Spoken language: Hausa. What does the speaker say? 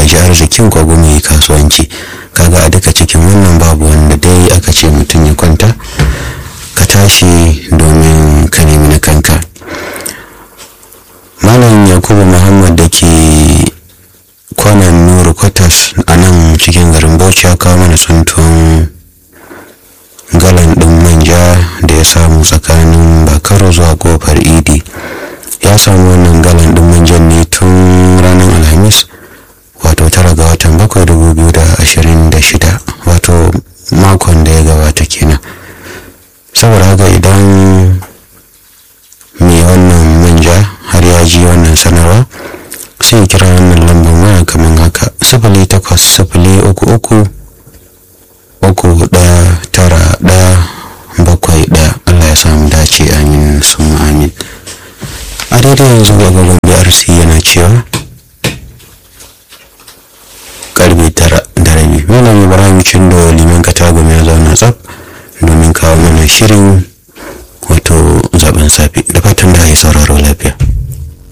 kwashi arzikin ko kuma yi kasuwanci kaga a duka cikin wannan babu wanda dai aka ce mutum ya kwanta ka tashi domin ka nemi na kanka malam yakubu muhammad da ke kwanan nuru kwatas a nan cikin garin bauchi ya kawo mana tsuntuwan galan ɗin manja da ya samu tsakanin bakaro zuwa kofar idi ya samu wannan galan ɗin manjan ne tun ranar alhamis wato tara ga watan bakwai dubu biyu da ashirin da shida wato makon da ya gabata kenan saboda haka idan mai wannan manja har ya ji wannan sanarwa sai kira wannan lambar waya kamar haka sifili takwas sifili uku uku uku ɗaya tara ɗaya bakwai ɗaya allah ya samu dace amin sun amin a daidai yanzu agogon brc yana cewa karfe tara da rabi malam ibrahim cindo liman katagun ya zauna tsaf domin kawo mana shirin